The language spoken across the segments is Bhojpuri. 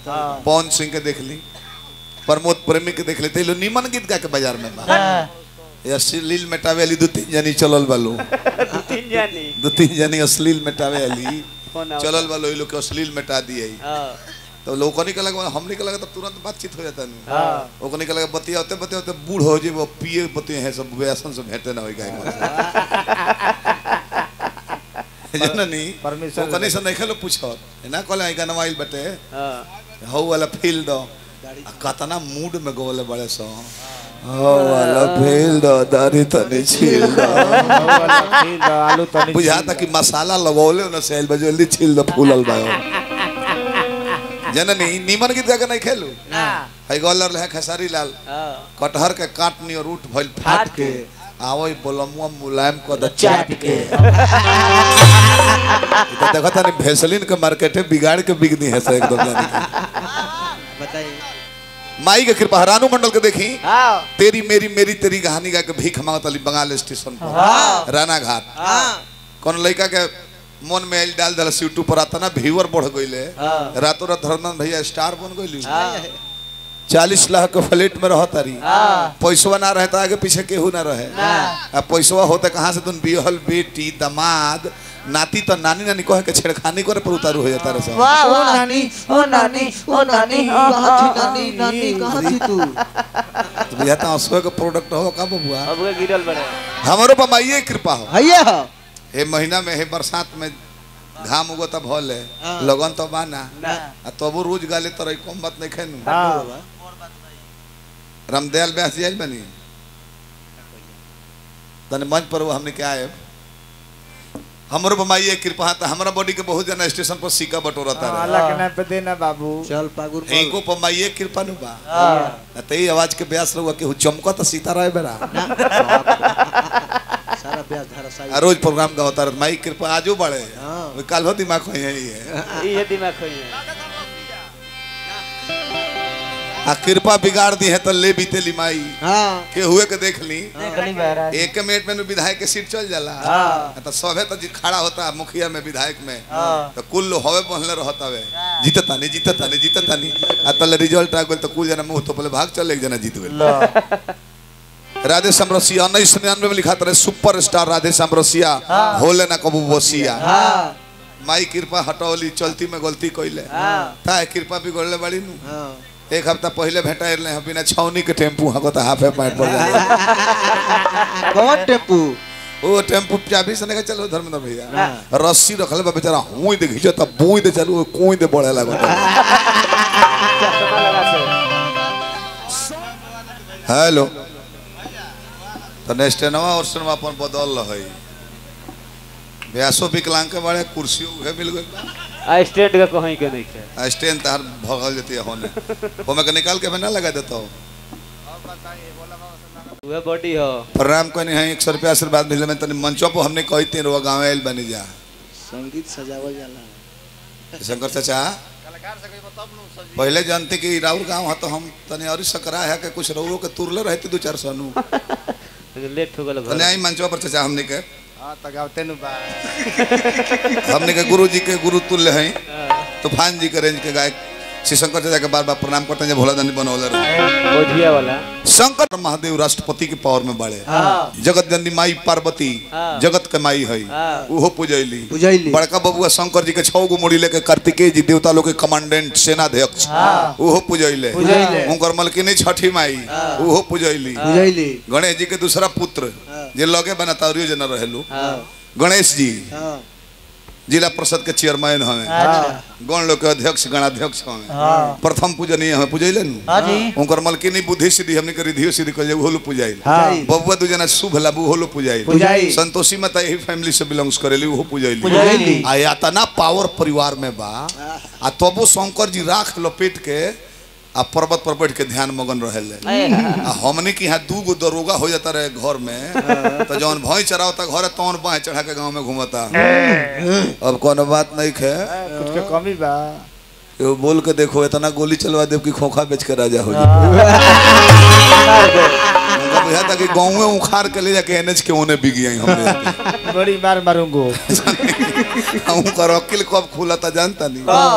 पवन सिंह के देख ली प्रमोद प्रेमी के देख ली ते लो निमन गीत गा के बाजार में बा ये अश्लील मेटावे वाली दो तीन जनी चलल बालो तीन जानी दो तीन जनी अश्लील मेटावे वाली फोन आओ। चलल बालो ये लोग के अश्लील मेटा दिए हाँ तो लोग को निकल लगा हमने के लगा तो तुरंत बातचीत हो जाता नहीं हाँ ओको निकल लगा बतिया होते बतिया होते बूढ़ हो जे वो पिए बतिया है सब व्यसन से भेटे ना होई गाय जननी Permission ओकनी से नहीं खेलो पूछो ना कहले आई गाना वाइल बटे हाँ हौ वाला फील दो आ कतना मूड में गोले बड़े सो हौ वाला फील दो दाढ़ी तनी छील दो आलू तनी बुझाता कि मसाला लगौले न सेल बजे जल्दी छील दो फूलल बा जननी नीमन गीत गा के नहीं खेलू ना है गोलर ले खेसारी लाल हाँ कटहर के काटनी और रूट भइल फाट फाट के के। आवई बोलमुआ मुलायम को द चाट चाट के तो देखो तनी भेसलिन के मार्केट है बिगाड़ के बिक दी है से एकदम जानी के। बताइए माई के कृपा रानू मंडल के देखी हाँ तेरी मेरी मेरी तेरी कहानी गा के भीख मांगत अली बंगाल स्टेशन पर हाँ। राना घाट हाँ कौन लड़का के मन में आइल डाल दल यूट्यूब पर आता ना व्यूअर बढ़ गइले हाँ। रातों रात धर्मन भैया स्टार बन गइली हाँ चालीस लाख के फ्लैट में रह तारी हाँ। पैसवा ना रहे तो आगे पीछे केहू ना रहे ना। आ पैसवा होते कहाँ से तुम बिहल बेटी दमाद नाती तो नानी नानी कहे के छेड़खानी करे पर उतारू हो जाता रहे सब वाह ओ वाह नानी ओ नानी ओ नानी कहाँ थी नानी नानी कहाँ थी तू तो बुझाता हंसुए के प्रोडक्ट हो का बबुआ अब वो गिरल बड़े हमारो पर माइये कृपा हो भैया हे महीना में हे बरसात में घाम उगो तब भल है हाँ। लगन तो बाना ना आ तबो रोज गाले तो रही कम बात नहीं खेनु हाँ रामदयाल व्यास जी आइल बनी तने मंच पर वो हमने क्या है हमरो बमाइए कृपा था हमारा बॉडी के बहुत जना स्टेशन पर सिक्का बटोरता रहे अल्लाह के नाम पे देना बाबू चल पागुर इनको पमाइए कृपा नु बा हाँ न ते ही आवाज के ब्यास रहुआ के चमका तो सीता रहे बेरा सारा ब्याज धारा आ साई रोज प्रोग्राम का होता रहे माई कृपा आजो बढ़े हाँ। वो कल हो दिमाग हो यही है ये दिमाग खोई है आ कृपा बिगाड़ दी है तो ले बीते ली माई हाँ के हुए के देख ली गली महाराज एक मिनट में नु विधायक के सीट चल जाला हाँ। तो सभे तो जी खड़ा होता है मुखिया में विधायक में हाँ। तो कुल लोग हवे पहले रहता वे जीतता नहीं जीतता नहीं जीतता नहीं आ तले रिजल्ट आ गेल तो कुल जना मुंह तो पहले भाग चल एक जना जीत गेल राधे समरसिया उन्नीस सौ निन्यानवे में लिखा था सुपर स्टार राधे समरसिया होले ना कबू बसिया हाँ माई कृपा हटौली चलती में गलती कइले हाँ ता कृपा भी गोले बड़ी नु हाँ एक हफ्ता पहले भेटा रहे बिना छौनी के टेम्पू हको तो हाफे पैंट पड़ जाए कौन टेम्पू ओ टेम्पू चाबी से नहीं चलो धर्मेंद्र भैया हाँ। रस्सी रखले बा बेचारा हुई दे घिंचो तब बुई दे चलो कोई दे बढ़े लागो चश्मा लगा से हेलो तो नेक्स्ट नवा और सुनवा अपन बदल रही व्यासो विकलांग के बड़े कुर्सी उहे मिल गई आ स्टेट का कहीं के नहीं है स्टैंड तार भगल जती है होने होमे के निकाल के मैं ना लगा देता हूँ वह बॉडी हो प्रणाम कहने हैं एक सौ रुपया आशीर्वाद मिले में तनी मंचों पर हमने कही तीन रुआ गाँव आयल बनी जा संगीत सजावल जाला शंकर चाचा पहले जानते कि राउर गांव है तो हम तनी और सकरा है कि कुछ रउरो के तुरले रहते दो चार सौ नु लेट हो गल तने आई मंचवा पर चाचा हमने के हाँ तो गावते नु बा हमने के गुरु जी के गुरु तुल्य हैं तूफान जी के रेंज के गायक श्री शंकर चाचा के बार बार प्रणाम करते हैं जब भोला दानी बनौले रहे बोझिया वाला शंकर महादेव राष्ट्रपति के पावर में बड़े हाँ जगत जननी माई पार्वती हाँ। जगत के माई है हाँ। उहो पूजैली बुझैली बड़का बबुआ शंकर जी के छौ गो मुड़ी लेके कार्तिकेय जी देवता लोग के कमांडेंट सेनाध्यक्ष उहो पूजैले पूजैले। उनकर मलकिनी छठी माई उहो पूजैली बुझैली गणेश जी के दूसरा पुत्र हाँ। जे लगे बना तारियो जना रहेलू हाँ गणेश जी हाँ जिला परिषद के चेयरमैन हमें गण लोग के अध्यक्ष गणाध्यक्ष हमें हाँ प्रथम पूजनीय हमें पूजैले नु हाँ जी उनकर मलकिनी बुद्धि सिद्धि हमने के रिधियो सिद्धि कहे उहो लो पूजाइल हाँ बबुआ दू जना शुभ लाभ उहो लो पूजाइल पूजाई संतोषी माता यही फैमिली से बिलोंग्स करेली उहो पूजैली पूजैली। आ यातना पावर परिवार में बा आ तबो शंकर जी राख लपेट के आ पर्वत पर बैठ के ध्यान मगन रहेले आ हमने के यहाँ दू गो दरोगा हो जाता रहे घर में तो जौन भैंस चरावता घर तौन बाह चढ़ा के गांव में घूमता अब कोनो बात नहीं है कुछ के कमी बा एगो बोल के देखो इतना गोली चलवा देव कि खोखा बेच के राजा हो जाए उनका बुझा था कि गाँव में उखाड़ के ले जाके एनएच के ओने बिक गई हमने जाके। बड़ी मार मारूंगो उनका वकील कब खुला था जानता नहीं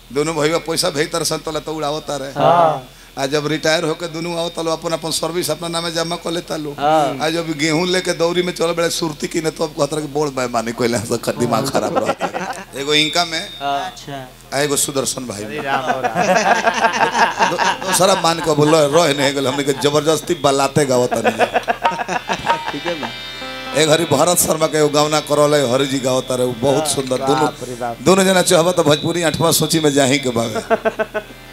दोनों भैया पैसा भेज तर सन तोला तो उड़ावता रहे हाँ आ जब रिटायर होके दोनों आओ तलो अपन अपन सर्विस अपना नामे जमा कर लेता लो हाँ। आ जब गेहूं लेके दौरी में चल बड़े सुरती की ने तो अब कहता कि बोल भाई माने कोई से खत दिमाग खराब रहा एगो इनका में हाँ अच्छा आ एगो सुदर्शन भाई में राम हो राम दो- दोसरा मान के बोलो रह नहीं गेल हमने के जबरदस्ती बलाते गावता नहीं ठीक है बा एक हरी भरत शर्मा के एगो गावना करल है हरि जी गावता रहे उ बहुत सुंदर दोनों बाप रे बाप दोनों जना चाहबा तो भोजपुरी आठवां सूची में जाही के बावे